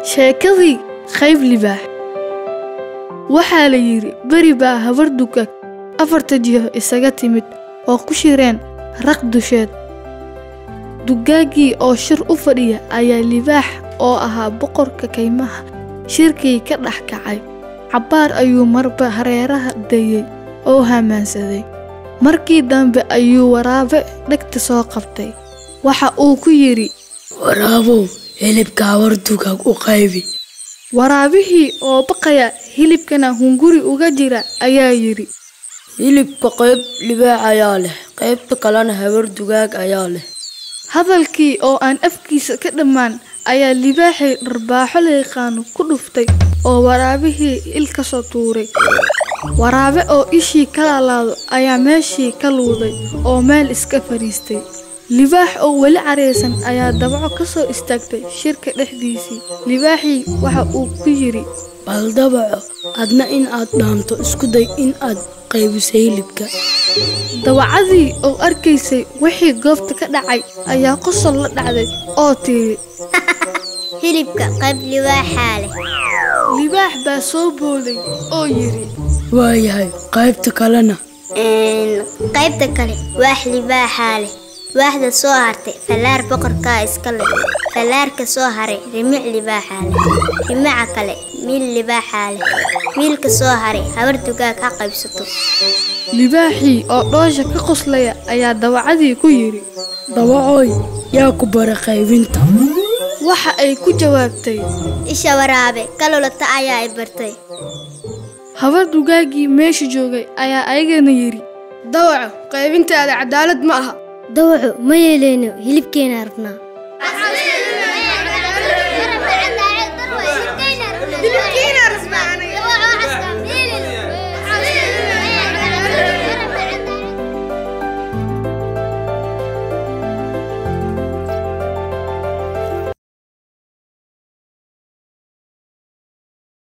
sheekadii qayb libaax waxaa la yidhi beri baa habar dugaag afarta jiho isaga timid oo ku shireen raq dusheed dugaaggii oo shir u fadhiya ayaa libaax oo ahaa boqorka kaymaha shirkii ka dhex kacay cabbaar ayuu marba hareeraha dayey oo hamaansaday markii dambe ayuu waraabe dhegta soo qabtay waxa uu ku yidhi waraabow hilibka habar dugaag u qaybi waraabihii oo baqaya hilibkana hunguri uga jira ayaa yidhi hilibka qayb libaax ayaa leh qaybta kalena habar dugaag ayaa leh hadalkii oo aan afkiisa ka dhammaan ayaa libaaxii dharbaaxo la yaqaano ku dhuftay oo waraabihii il ka soo tuuray waraabe oo ishii ka laalaado ayaa meeshii ka luuday oo meel iska fadhiistay libaax oo weli caraysan ayaa dabaco ka soo istaagtay shirka dhexdiisii libaaxii waxa uu ku yidhi bal dabaco adna in aad dhaanto isku day in aad qaybisay hilibka dawacadii oo arkaysay wixii goobta ka dhacay ayaa qosol la dhacday oo tiiri hilibka qayb libaaxaa leh libaax baa soo booday oo yidhi waayahay qaybta kalena qaybta kale waax libaaxaa leh waaxda soo hartay fallaar boqorkaa iska leh fallaarka soo haray rimic libaaxaa leh rimica kale miil libaaxaa leh miilka soo haray habar dugaag ha qaybsato libaaxii oo dhoosha ka qoslaya ayaa dawacadii ku yidhi dabacooy yaa ku bara qaybinta waxa ay ku jawaabtay isha waraabe kalolata ayaa i bartay habar dugaaggii meesha joogay ayaa ayagana yidhi dawaco qaybintaada cadaalad ma aha dawaco ma yeeleyno hilibkeena rabnaa